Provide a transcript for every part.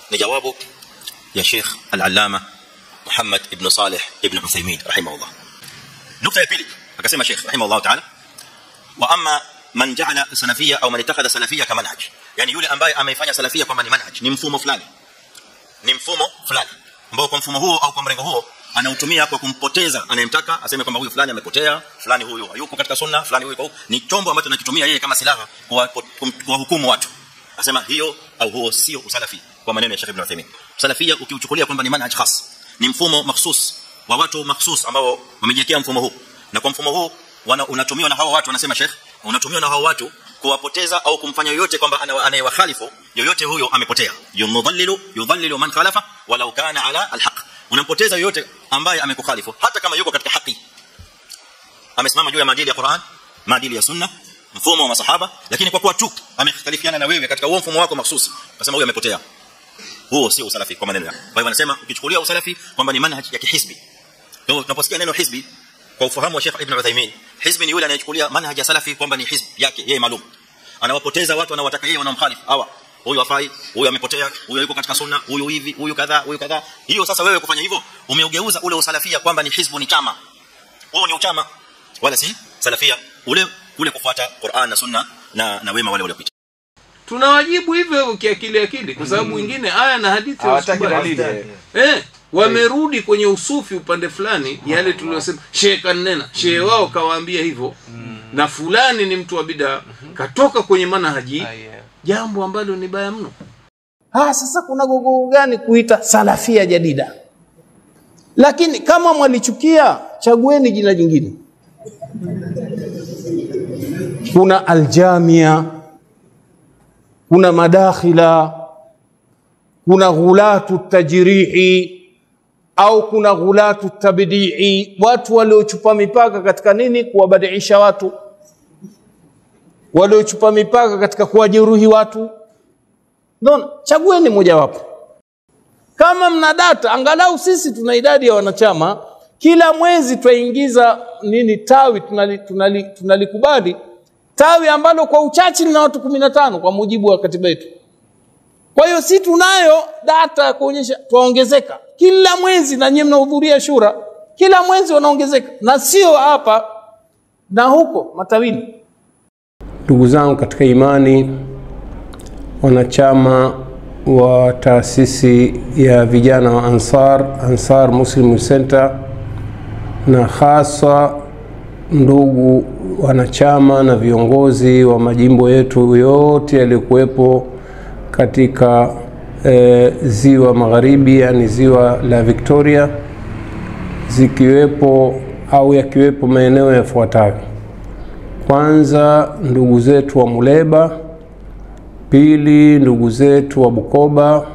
ni jawabu ya Sheikh Al-Allama Muhammad ibn Saleh ibn Uthaymeen rahimahullah nukta ya pili akasema Sheikh rahimahullah ta'ala wa amma man ja'ala salafiyya au man ittakhadha salafiyya kama manhaj yani yule ambaye ameifanya salafiyya kwamba ni manhaj ni mfumo fulani ni mfumo fulani ambao kwa mfumo huo au kwa mrengo huo anautumia kwa kumpoteza anayemtaka aseme kwamba huyu fulani amepotea fulani huyu hayuko katika sunna fulani huyu ni chombo ambacho anakitumia yeye kama silaha kwa kwa hukumu watu asema hiyo au huo sio usalafi kwa maneno ya Sheikh Ibn Uthaymeen salafia ukiuchukulia kwamba ni manhaj khas ni mfumo mahsus wa watu mahsus ambao wamejiwekea mfumo huu na kwa mfumo huu wana unatumiwa na hao watu wanasema Sheikh unatumiwa na hao watu kuwapoteza au kumfanya yoyote kwamba anayewakhalifu yoyote huyo amepotea yumdhallilu yudhallilu man khalafa walau kana ala alhaq unampoteza yoyote ambaye amekukhalifu hata kama yuko katika haki amesimama juu ya maadili ya Qur'an maadili ya sunna mfumo wa masahaba lakini kwa kuwa tu amekhtalifiana na wewe katika huo mfumo wako mahsusi akasema huyo amepotea huo sio usalafi kwa maneno yao kwa hivyo anasema ukichukulia usalafi kwamba ni manhaj ya kihisbi kwa tunaposikia neno hisbi kwa ufahamu wa Sheikh Ibn Uthaymeen hizbi ni yule anayechukulia manhaj ya salafi kwamba ni hizbi yake yeye maalum anawapoteza watu anawataka yeye wanamkhalifu hawa huyu afai huyu amepotea huyu yuko katika sunna huyu hivi huyu kadhaa huyu kadhaa hiyo sasa wewe kufanya hivyo umeugeuza ule usalafia kwamba ni hizbu ni chama huo ni uchama wala si salafia ule kule kufuata Qur'an na sunna na na wema wale waliopita tunawajibu hivyo hivyo kiakili akili kwa sababu wengine aya na hadithi hawataki hawasikubali. dalili eh wamerudi kwenye usufi upande fulani yale tuliyosema shehe kanena shehe wao kawaambia hivyo na fulani ni mtu wa bid'a katoka kwenye manhaji jambo ambalo ni baya mno Ah, sasa kuna gogoro gani kuita salafia jadida? Lakini kama mwalichukia, chagueni jina jingine. Kuna aljamia, kuna madakhila, kuna ghulatu tajrihi au kuna ghulatu tabdii, watu waliochupa mipaka katika nini? Kuwabadiisha watu, waliochupa mipaka katika kuwajeruhi watu Unaona? Chagueni mojawapo. Kama mna data, angalau sisi tuna idadi ya wanachama, kila mwezi twaingiza nini tawi tunali, tunali, tunalikubali tawi ambalo kwa uchache lina watu kumi na tano kwa mujibu wa katiba yetu. Kwa hiyo si tunayo data ya kuonyesha twaongezeka kila mwezi, na nyinyi mnahudhuria shura, kila mwezi wanaongezeka, na sio hapa na huko matawini. Ndugu zangu katika imani, wanachama wa taasisi ya vijana wa Ansar, Ansar Muslim Center, na hasa ndugu wanachama na viongozi wa majimbo yetu yote yaliyokuwepo katika e, ziwa magharibi, yani ziwa la Victoria, zikiwepo au yakiwepo maeneo yafuatayo. Kwanza, ndugu zetu wa Muleba, pili ndugu zetu wa Bukoba,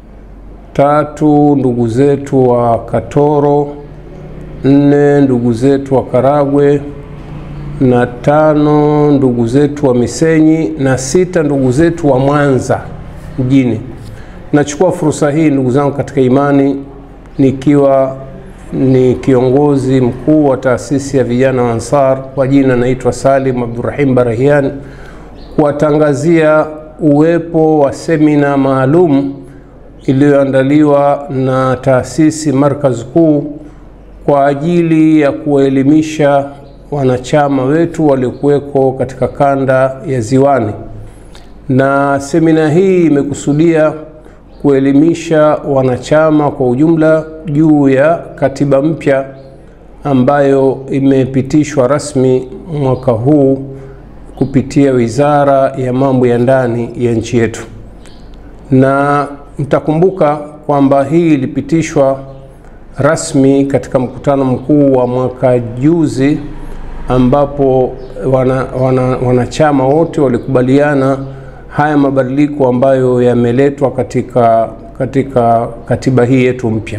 tatu ndugu zetu wa Katoro, nne ndugu zetu wa Karagwe, na tano ndugu zetu wa Misenyi, na sita ndugu zetu wa Mwanza mjini. Nachukua fursa hii ndugu zangu katika imani, nikiwa ni kiongozi mkuu wa taasisi ya vijana wa Ansar, kwa jina naitwa Salim Abdurrahim Barahian, kuwatangazia uwepo wa semina maalum iliyoandaliwa na taasisi Markaz Kuu kwa ajili ya kuwaelimisha wanachama wetu waliokuweko katika kanda ya Ziwani, na semina hii imekusudia kuelimisha wanachama kwa ujumla juu ya katiba mpya ambayo imepitishwa rasmi mwaka huu kupitia Wizara ya Mambo ya Ndani ya nchi yetu, na mtakumbuka kwamba hii ilipitishwa rasmi katika mkutano mkuu wa mwaka juzi, ambapo wana, wana, wanachama wote walikubaliana haya mabadiliko ambayo yameletwa katika, katika katiba hii yetu mpya.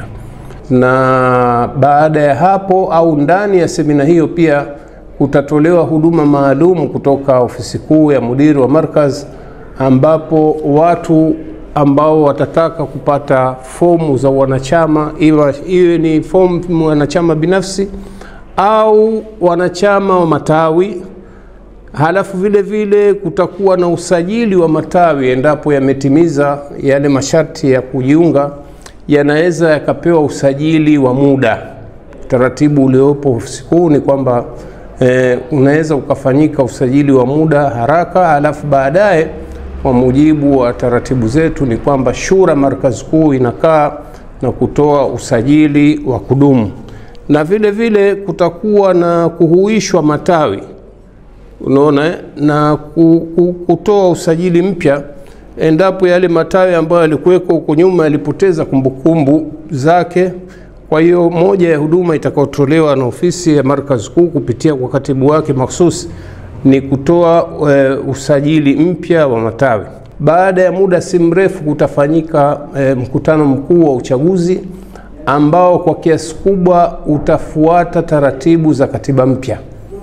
Na baada ya hapo au ndani ya semina hiyo pia kutatolewa huduma maalum kutoka ofisi kuu ya mudiri wa markaz, ambapo watu ambao watataka kupata fomu za wanachama, iwe, iwe ni fomu wanachama binafsi au wanachama wa matawi Halafu vile vile kutakuwa na usajili wa matawi endapo yametimiza yale masharti ya kujiunga, yanaweza yakapewa usajili wa muda. Utaratibu uliopo ofisi kuu ni kwamba eh, unaweza ukafanyika usajili wa muda haraka, halafu baadaye kwa mujibu wa taratibu zetu ni kwamba shura markazi kuu inakaa na kutoa usajili wa kudumu, na vile vile kutakuwa na kuhuishwa matawi unaona eh, na ku- ku- kutoa usajili mpya endapo yale matawi ambayo yalikuweko huko nyuma yalipoteza kumbukumbu zake. Kwa hiyo moja ya huduma itakayotolewa na ofisi ya markazi kuu kupitia kwa katibu wake mahsusi ni kutoa e, usajili mpya wa matawi. Baada ya muda si mrefu kutafanyika e, mkutano mkuu wa uchaguzi ambao kwa kiasi kubwa utafuata taratibu za katiba mpya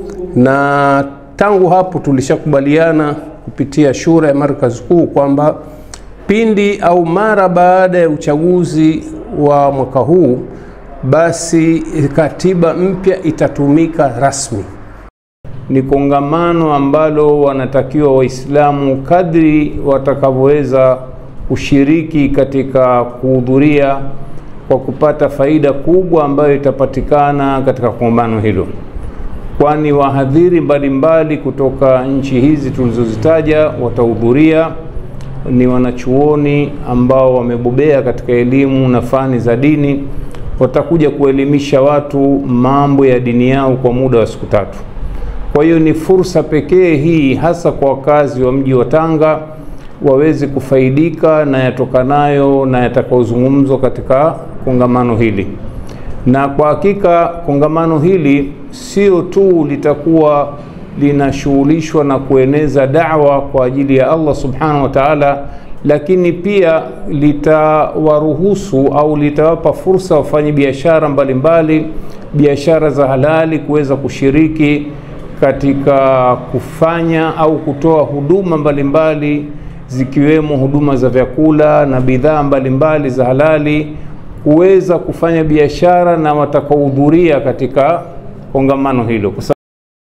na tangu hapo tulishakubaliana kupitia shura ya markazi kuu kwamba pindi au mara baada ya uchaguzi wa mwaka huu basi katiba mpya itatumika rasmi. Ni kongamano ambalo wanatakiwa Waislamu kadri watakavyoweza kushiriki katika kuhudhuria kwa kupata faida kubwa ambayo itapatikana katika kongamano hilo kwani wahadhiri mbalimbali kutoka nchi hizi tulizozitaja watahudhuria. Ni wanachuoni ambao wamebobea katika elimu na fani za dini, watakuja kuelimisha watu mambo ya dini yao kwa muda wa siku tatu. Kwa hiyo ni fursa pekee hii, hasa kwa wakazi wa mji wa Tanga waweze kufaidika na yatokanayo na yatakayozungumzwa katika kongamano hili na kwa hakika kongamano hili sio tu litakuwa linashughulishwa na kueneza dawa kwa ajili ya Allah subhanahu wa ta'ala, lakini pia litawaruhusu au litawapa fursa wafanye biashara mbalimbali, biashara za halali kuweza kushiriki katika kufanya au kutoa huduma mbalimbali zikiwemo huduma za vyakula na bidhaa mbalimbali za halali kuweza kufanya biashara na watakaohudhuria katika kongamano hilo kwa sababu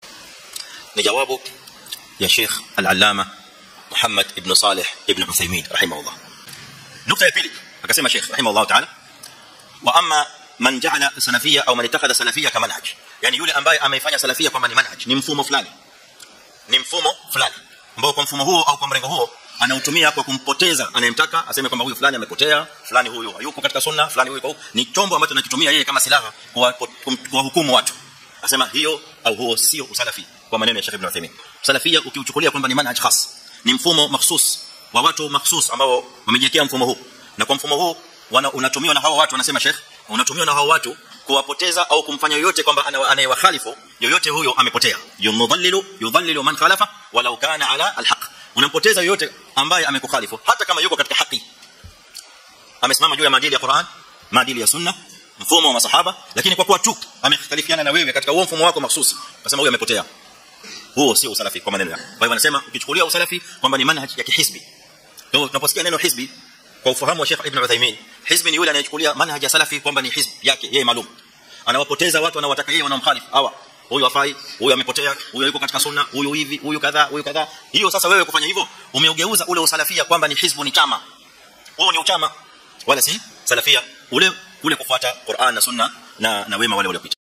ni jawabu ya Sheikh Al-Allama Muhammad ibn Saleh ibn Uthaymeen rahimahullah. Nukta ya pili akasema Sheikh rahimahullah ta'ala wa amma man ja'ala salafiyya au man ittakhadha salafiyya kama manhaj, yani yule ambaye ameifanya salafia kwamba ni manhaj, ni mfumo fulani, ni mfumo fulani ambao kwa mfumo huo au kwa mrengo huo anautumia kwa kumpoteza anayemtaka aseme kwamba huyu fulani amepotea, fulani huyu hayuko katika sunna, fulani huyu yuko huko. Ni chombo ambacho anakitumia yeye kama silaha kwa kuwahukumu watu. Asema hiyo au huo sio usalafi kwa maneno ya Sheikh Ibn Uthaymeen. Salafia ukiuchukulia kwamba ni manhaj khas, ni mfumo mahsus wa watu mahsus ambao wamejiwekea mfumo huu. Na kwa mfumo huu wana, unatumiwa na hawa watu wanasema Sheikh, unatumiwa na hawa watu kuwapoteza au kumfanya yoyote kwamba anayewakhalifu yoyote huyo amepotea. Yumdhallilu yudhallilu man khalafa walau kana ala alhaq. Unampoteza yoyote ambaye amekukhalifu hata kama yuko katika haki. Amesimama juu ya maadili ya Qur'an, maadili ya Sunna, mfumo wa masahaba, lakini kwa kuwa tu amekhtalifiana na wewe katika huo mfumo wako mahsusi, kasema huyo amepotea. Huo sio usalafi kwa maneno yao. Kwa hivyo anasema ukichukulia usalafi kwamba ni manhaj ya kihisbi. Kwa hiyo tunaposikia neno hisbi kwa ufahamu wa Sheikh Ibn Uthaymeen, hisbi ni yule anayechukulia manhaj ya salafi kwamba ni hisbi yake yeye maalum. Anawapoteza watu anawataka yeye wanamkhalifu. Hawa huyu afai, huyu amepotea, huyu yuko katika sunna, huyu hivi, huyu kadhaa, huyu kadhaa. Hiyo sasa wewe kufanya hivyo umeugeuza ule usalafia kwamba ni hizbu ni chama. Huo ni uchama wala si salafia ule kule kufuata Qur'an na sunna na na wema wale waliopita.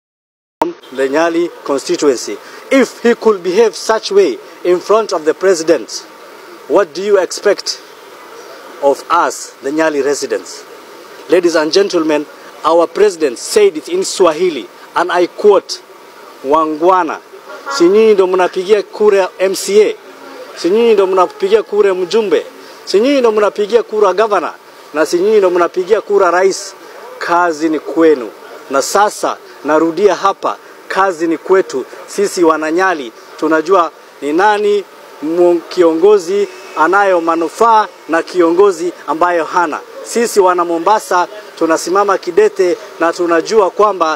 the Nyali constituency. If he could behave such way in front of the president, what do you expect of us, the Nyali residents? Ladies and gentlemen, our president said it in Swahili, and I quote, Wangwana, si nyinyi ndo mnapigia kura MCA, si nyinyi ndo mnapigia kura mjumbe, si nyinyi ndo mnapigia kura governor, na si nyinyi ndo mnapigia kura rais. Kazi ni kwenu. Na sasa narudia hapa, kazi ni kwetu sisi Wananyali. Tunajua ni nani kiongozi anayo manufaa na kiongozi ambayo hana. Sisi wana Mombasa tunasimama kidete na tunajua kwamba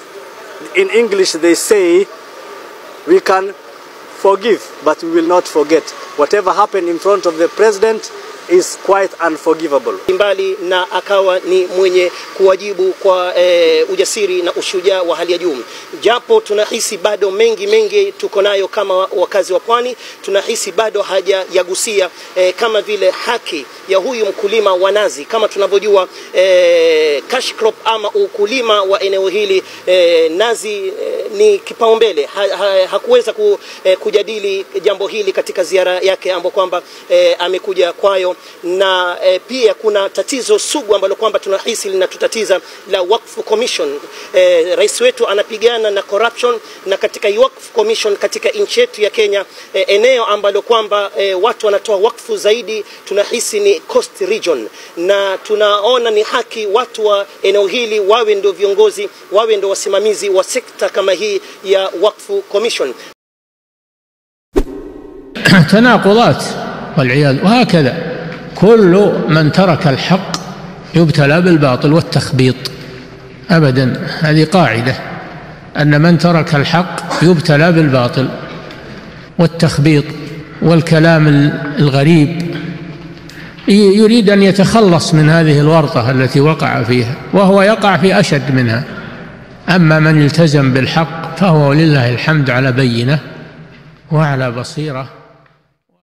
in English they say we can forgive but we will not forget. Whatever happened in front of the president is quite unforgivable. mbali na akawa ni mwenye kuwajibu kwa e, ujasiri na ushujaa wa hali ya juu. Japo tunahisi bado mengi mengi tuko nayo kama wakazi wa pwani, tunahisi bado hajayagusia e, kama vile haki ya huyu mkulima wa nazi. Kama tunavyojua e, cash crop ama ukulima wa eneo hili e, nazi e, ni kipaumbele. Ha, ha, hakuweza ku, e, kujadili jambo hili katika ziara yake ambayo kwamba e, amekuja kwayo na e, pia kuna tatizo sugu ambalo kwamba tunahisi linatutatiza la Waqf Commission. E, rais wetu anapigana na corruption na katika hii Waqf Commission katika nchi yetu ya Kenya e, eneo ambalo kwamba e, watu wanatoa wakfu zaidi tunahisi ni Coast Region, na tunaona ni haki watu wa eneo hili wawe ndio viongozi, wawe ndio wasimamizi wa sekta kama hii ya Waqf Commission. تناقضات والعياذ وهكذا كل من ترك الحق يبتلى بالباطل والتخبيط ابدا هذه قاعده ان من ترك الحق يبتلى بالباطل والتخبيط والكلام الغريب يريد ان يتخلص من هذه الورطه التي وقع فيها وهو يقع في اشد منها اما من التزم بالحق فهو ولله الحمد على بينه وعلى بصيره